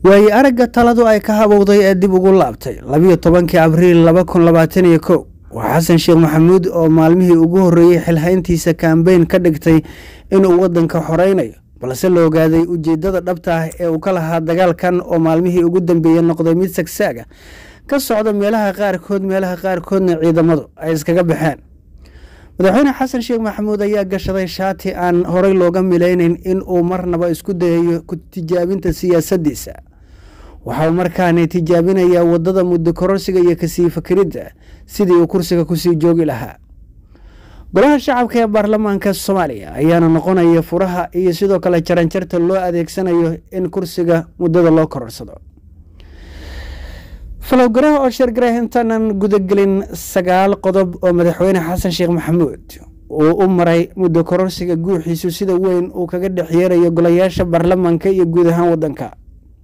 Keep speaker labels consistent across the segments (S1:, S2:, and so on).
S1: waaye aragga taladu ay ka habowday ee dib ugu laabtay labiyo tobankii abriil laba kun labaatan iyo kow waa xasan sheekh maxamuud oo maalmihii ugu horreeyey xilhayntiisa kambeyn ka dhigtay inuu waddanka xoreynayo balse la ogaaday ujeeddada dhabta ah ee uu ka lahaa dagaalkan oo maalmihii ugu dambeeyey noqday mid sagsaaga ka socda meelaha qaarkood meelaha qaarkoodna ciidamadu ay iskaga baxeen madaxweyne xasan sheekh maxamuud ayaa gashaday shaati aan horey looga milaynayn in uu marnaba isku dayayo ku tijaabinta siyaasaddiisa waxa uu markaani tijaabinayaa waddada muddo kororsiga iyo kasii fakeridda sidii uu kursiga kusii joogi lahaa golaha shacabka ee baarlamaanka soomaaliya ayaana noqonaya furaha iyo sidoo kale jaranjarta loo adeegsanayo in kursiga muddada loo kororsado falowgaraha oo sheergaray intaanan gudagelin sagaal qodob oo madaxweyne xasan sheekh maxamuud uu u maray muddo kororsiga guuxiisu sida weyn uu kaga dhex yeerayo golayaasha baarlamaanka iyo guud ahaan waddanka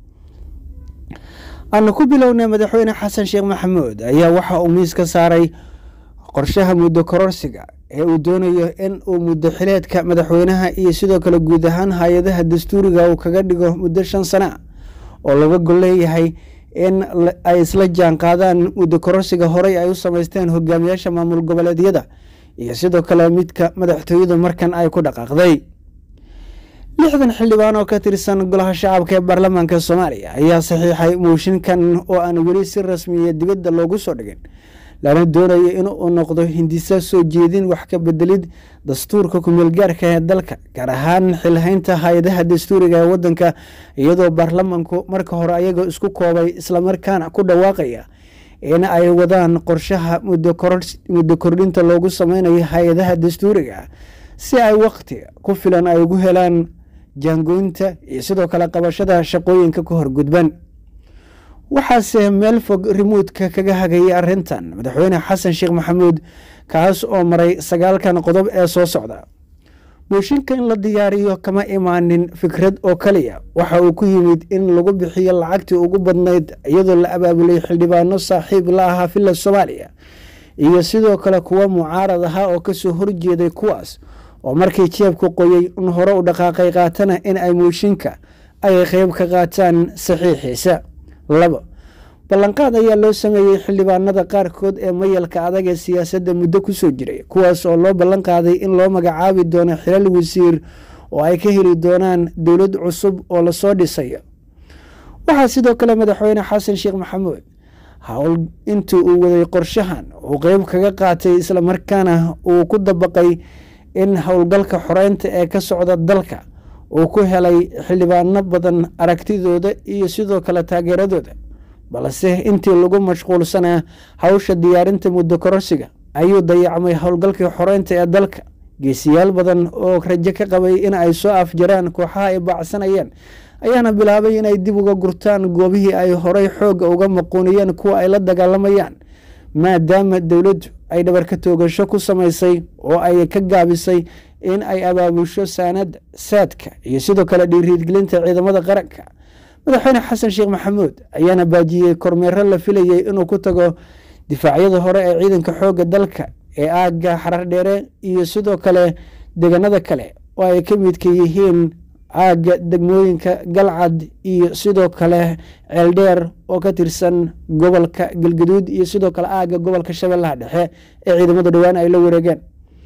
S1: aanu ku bilownay madaxweyne xasan sheekh maxamuud ayaa waxa uu miis ka saaray qorshaha muddo kororsiga ee uu doonayo in uu muddo xileedka madaxweynaha iyo sidoo kale guud ahaan hay-adaha dastuuriga uu kaga dhigo muddo shan sana oo laga gol leeyahay in ay isla jaan qaadaan muddo kororsiga horey ay u sameysteen hogaamiyaasha maamul goboleedyada iyo sidoo kale midka madaxtooyadu markan ay ku dhaqaaqday lixdan xildhibaan oo ka tirsan golaha shacabka ee baarlamaanka soomaaliya ayaa saxiixay mooshinkan oo aan weli si rasmiya dibadda loogu soo dhigin lana doonayo in uu noqdo hindisa soo jeedin wax ka bedelid dastuurka kumeelgaarka ee dalka gaar ahaan xilhaynta hay-adaha dastuuriga ee waddanka iyadoo baarlamanku marka hore ayagoo isku koobay islamarkaana ku dhawaaqaya in ay wadaan qorshaha muddo kordhinta loogu sameynayo hay-adaha dastuuriga si ay waqti ku filan ay ugu helaan jaangoynta iyo sidoo kale qabashada shaqooyinka ka horgudban waxaase meel fog rimuudka kaga hagayay arrintan madaxweyne xasan sheekh maxamuud kaas oo maray sagaalkan qodob ee soo socda mooshinka in la diyaariyo kama imaanin fikrad oo kaliya waxa uu ku yimid in lagu bixiyo lacagtii ugu badnayd iyadoo la abaabulay xildhibaano saaxiib la ahaa villa soomaaliya iyo sidoo kale kuwa mucaarad ahaa oo kasoo horjeeday kuwaas oo markii jeebku qoyey in hore u dhaqaaqay qaatana in ay mooshinka ay qeyb ka qaataan saxiixiisa labo ballanqaad ayaa loo sameeyey xildhibaanada qaarkood ee mayalka adag ee siyaasadda muddo kusoo jiray kuwaas oo loo ballan qaaday in loo magacaabi doono xilal wasiir oo ay ka heli doonaan dowlad cusub oo lasoo dhisayo waxaa sidoo kale madaxweyne xasan sheekh maxamuud howl intii uu waday qorshahan uu qeyb kaga qaatay islamarkaana uu ku dabaqay in howlgalka xoreynta ee ka socda dalka uu ku helay xildhibaano badan aragtidooda iyo sidoo kale taageeradooda balse intii lagu mashquulsanaa hawsha diyaarinta muddo kororsiga ayuu dayacmay howlgalkii xoreynta ee dalka geesiyaal badan oo rajo ka qabay in ay soo afjaraan kooxaha ay baacsanayeen ayaana bilaabay inay dib uga gurtaan goobihii ay horey xoogga uga maquuniyeen kuwa ay la dagaalamayaan maadaama dowladdu ay dhabarka toogasho ku samaysay oo ay ka gaabisay in ay abaabusho saanada saadka iyo sidoo kale dhiiriidgelinta ciidamada qaranka madaxweyne xasan sheekh maxamuud ayaana baajiyey kormeero la filayay inuu ku tago difaacyada hore ee ciidanka xoogga dalka ee aagga xarardheere iyo sidoo kale deegaanada kale oo ay ka midka yihiin aagga degmooyinka galcad iyo sidoo kale ceeldheer oo ka tirsan gobolka galgaduud iyo sidoo kale aagga gobolka shabeellaha dhexe ee ciidamada dhowaan ay la wareegeen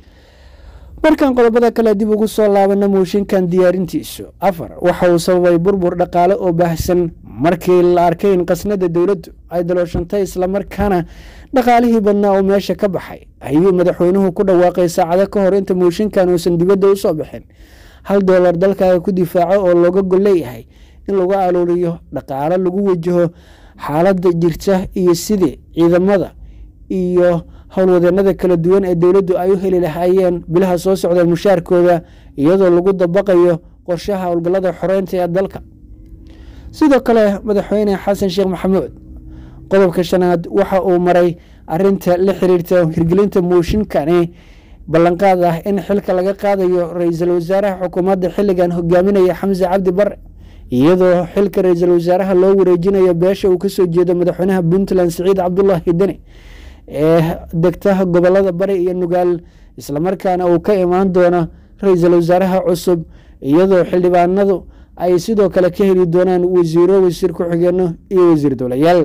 S1: markan qodobada kale dib ugu soo laabana mooshinkan diyaarintiisu afar waxa uu sababay burbur dhaqaale oo baahsan markii la arkay in qasnada dowladdu ay dalooshantay islamarkaana dhaqaalihii badnaa oo meesha ka baxay ayuu madaxweynuhu ku dhawaaqay saacado ka hor inta mooshinkan uusan dibadda usoo bixin hal doolar dalkaaga ku difaaco oo looga gol leeyahay in lagu aluuriyo dhaqaalo lagu wajaho xaaladda jirta iyo sidii ciidamada iyo howlwadeenada kala duwan ee dowladdu ay u heli lahaayeen bilaha soo socda mushaarkooda iyadoo lagu dabaqayo qorshaha howlgallada xoreynta ee dalka sidoo kale madaxweyne xasan sheekh maxamuud qodobka shanaad waxa uu maray arinta la xiriirta hirgelinta mooshinkani ballanqaad ah in xilka laga qaadayo ra-iisul wasaaraha xukuumadda xilligan hogaaminaya xamse cabdi bare iyadoo xilka ra-iisul wasaaraha loo wareejinayo beesha uu kasoo jeedo madaxweynaha puntland siciid cabdulaahi deni ee degta gobolada bari iyo nugaal islamarkaana uu ka imaan doono ra-iisul wasaaraha cusub iyadoo xildhibaanadu ay sidoo kale ka heli doonaan wasiiro wasiir ku-xigeeno iyo wasiir dowlayaal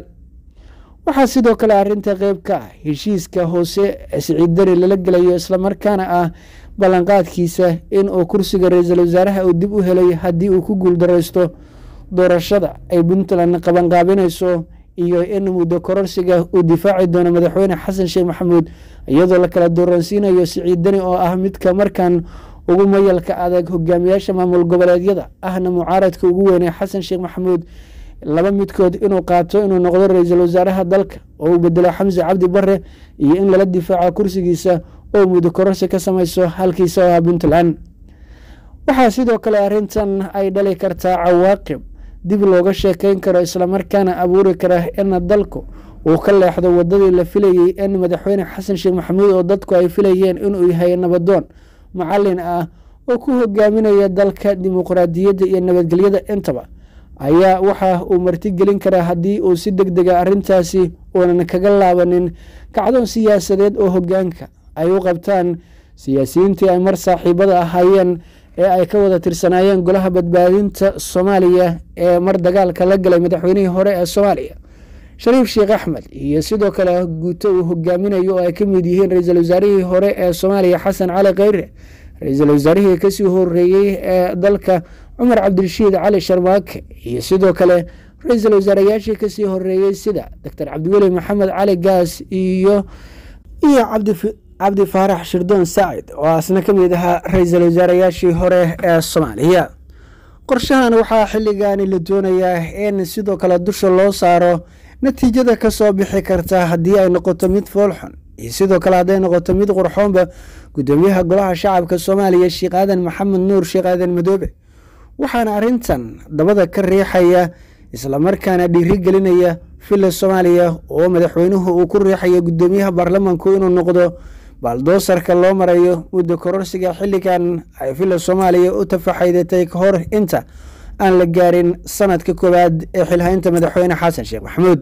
S1: waxaa sidoo kale arrinta qeyb ka ah heshiiska hoose siciid dani lala gelayo islamarkaana ah ballanqaadkiisa in uu kursiga ra-iisul wasaaraha uu dib u helay haddii uu ku guuldareysto doorashada ay puntland qabanqaabinayso iyo in muddo kororsiga uu difaaci doono madaxweyne xasan sheekh maxamuud iyadoo la kala dooransiinayo siciid dani oo ah midka markan ugu mayalka adag hogaamiyaasha maamul goboleedyada ahna mucaaradka ugu weynee xasan sheekh maxamuud laba midkood inuu qaato inuu noqdo ra-iisul wasaaraha dalka oo uu bedelo xamse cabdi bare iyo in lala difaaco kursigiisa oo muddo kororsi ka samayso halkiisa oo ah puntland waxaa sidoo kale arrintan ay dhali kartaa cawaaqib dib looga sheekeyn karo islamarkaana abuuri kara in dalku uu ka leexdo wadadii la filayey in madaxweyne xasan sheekh maxamuud oo dadku ay filayeen inuu yahay nabadoon macalin ah oo ku hogaaminaya dalka dimuqraadiyadda iyo nabadgelyada intaba ayaa waxa uu martigelin karaa haddii uu si deg dega arrintaasi uunan kaga laabanin kacdoon siyaasadeed oo hogaanka ay u qabtaan siyaasiyiintii ay mar saaxiibada ahaayeen ee ay ka wada tirsanaayeen golaha badbaadinta soomaaliya ee mar dagaalka la galay madaxweynihii hore ee soomaaliya shariif sheekh axmed iyo sidoo kale guuto uu hogaaminayo oo ay ka mid yihiin ra-iisul wasaarihii hore ee soomaaliya xasan cali kheyre ra-iisul wasaarihii kasii horeeyey ee dalka cumar cabdirashiid cali sharmaake iyo sidoo kale ra-iisul wasaarayaashii kasii horeeyey sida doctor cabdiweli maxamed cali gaas iyo iyo cabdi faarax shirdoon saacid oo asna ka mid ahaa ra-iisul wasaarayaashii hore ee soomaaliya qorshahan waxaa xilligaani la doonayaa in sidoo kale dusha loo saaro natiijada kasoo bixi karta haddii ay noqoto mid foolxun iyo sidoo kale hadday noqoto mid qurxoonba gudoomiyaha golaha shacabka soomaaliya sheekh aadan maxamed nuur sheekh aadan madoobe waxaana arrintan dabada ka riixaya islamarkaana dhiiri gelinaya villa soomaaliya oo madaxweynuhu uu ku riixaya gudoomiyaha baarlamanku inuu noqdo baaldoosarka loo marayo muddo kororsiga xilligan ay villa soomaaliya u tafaxaydatay ka hor inta aan la gaarin sanadka koowaad ee xilhaynta madaxweyne xasan sheekh maxamuud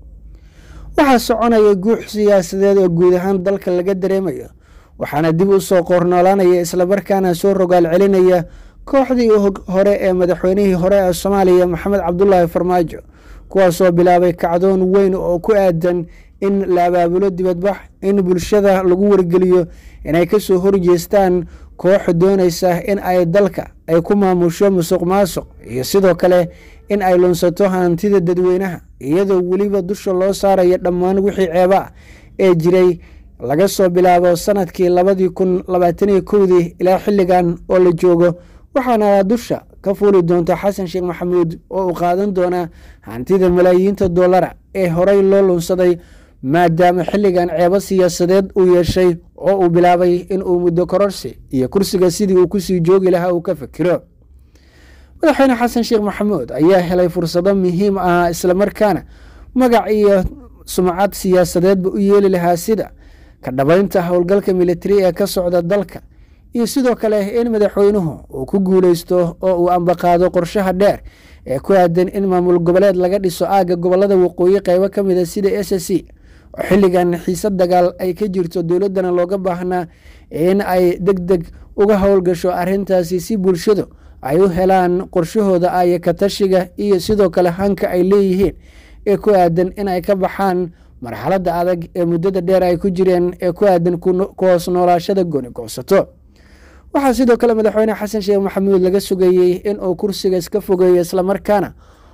S1: waxaa soconaya guux siyaasadeed oo guud ahaan dalka laga dareemayo waxaana dib u soo qoornoolaanaya islamarkaana soo rogaal celinaya kooxdii hore ee madaxweynihii hore ee soomaaliya maxamed cabdulaahi farmaajo kuwaasoo bilaabay kacdoon weyn oo ku aadan in la abaabulo dibadbax in bulshada lagu wargeliyo inay kasoo horjeestaan koox doonaysa in ay dalka ay ku maamusho musuq maasuq iyo sidoo kale in ay lunsato hantida dadweynaha iyadoo weliba dusha loo saarayo dhammaan wixii ceeba ah ee jiray laga soo bilaabo sanadkii labadii kun labaataniyo kowdii ilaa xilligan oo la joogo waxaana dusha ka fuuli doonta xasan sheekh maxamuud oo uu qaadan doonaa hantida malaayiinta dollara ee horey loo lunsaday maadaama xilligan ceebo siyaasadeed uu yeeshay oo uu bilaabay in uu muddo kororsi iyo kursiga sidii uu kusii joogi lahaa uu ka fikiro madaxweyne xasan sheekh maxamuud ayaa helay fursado muhiim ah islamarkaana magac iyo sumcad siyaasadeedba u yeeli lahaa sida ka dhabaynta howlgalka militari ee ka socda dalka iyo sidoo kale in madaxweynuhu uu ku guuleysto oo uu ambaqaado qorshaha dheer ee ku aadan in maamul goboleed laga dhiso aagga gobolada waqooyi qeybo ka mid a sida s c oo xilligan xiisad dagaal ay ka jirto dowladdana looga baahnaa in ay deg deg uga howlgasho arrintaasi si bulshadu ay u helaan qorshahooda aya katashiga iyo sidoo kale hanka ay leeyihiin ee ku aadan in ay ka baxaan marxaladda adag ee muddada dheer ay ku jireen ee ku aadan ku hoos noolaashada gooni goosato waxaa sidoo kale madaxweyne xasan sheekh maxamuud laga sugayey in uu kursiga iska fogeeyo islamarkaana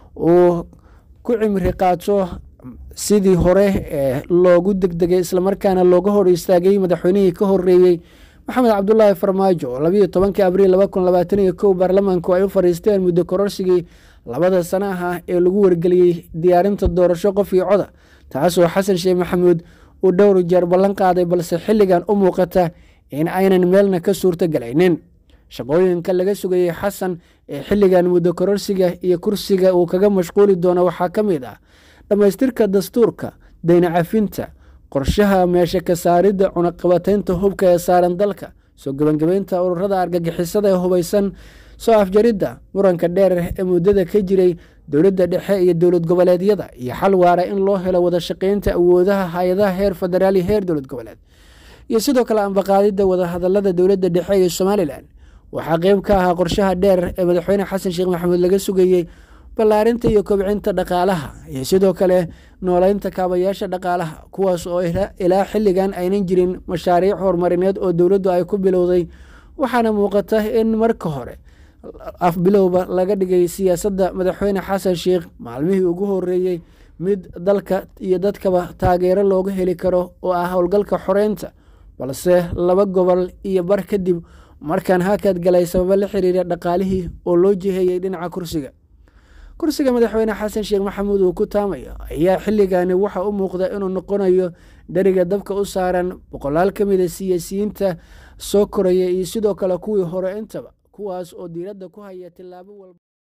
S1: uu ku cimri qaato sidii hore ee loogu degdegay islamarkaana looga hor istaagay madaxweynihii ka horeeyey maxamed cabdulaahi farmaajo oo labayo tobankii abriil laba kun labaatan iyo kow baarlamaanku ay u fadhiisteen muddo kororsigii labada sana ah ee lagu wargeliyey diyaarinta doorasho qof iyo coda taasoo xasan sheekh maxamuud uu dhowr jeer ballan qaaday balse xilligan u muuqata in aynan meelna ka suurto galaynin shaqooyinka laga sugayey xasan ee xilligan muddo kororsiga iyo kursiga uu kaga mashquuli doono waxaa ka mid ah dhammaystirka dastuurka dayna cafinta qorshaha meesha ka saaridda cunaqabataynta hubka ee saaran dalka soo gebangebaynta ururada argagixisada ee hubaysan soo afjaridda muranka dheer ee muddada ka jiray dowladda dhexe iyo dowlad goboleedyada iyo xal waara in loo helo wada shaqaynta awoodaha hay-adaha heer federaal iyo heer dowlad goboleed iyo sidoo kale ambaqaadidda wadahadalada dowladda dhexe iyo somalilan waxaa qeyb ka ahaa qorshaha dheer ee madaxweyne xasan sheekh maxamuud laga sugayey ballaarinta iyo kobcinta dhaqaalaha iyo sidoo kale nooleynta kaabayaasha dhaqaalaha kuwaas oo ilaa xilligan aynan jirin mashaariic horumarineed oo dowladdu ay ku bilowday waxaana muuqata in marka hore afbilowba laga dhigay siyaasadda madaxweyne xasan sheekh maalmihii ugu horeeyey mid dalka iyo dadkaba taageero looga heli karo oo ah howlgalka xoreynta balse laba gobol iyo bar kadib markaan hakad galay sababo la xiriira dhaqaalihii oo loo jiheeyey dhinaca kursiga kursiga madaxweyne xasan sheekh maxamuud uu ku taamayo ayaa xilligani waxa u muuqda inuu noqonayo dheriga dabka u saaran boqolaal ka mida siyaasiyiinta soo koraya iyo sidoo kale kuwii hore intaba kuwaas oo diiradda ku haya tilaabo walba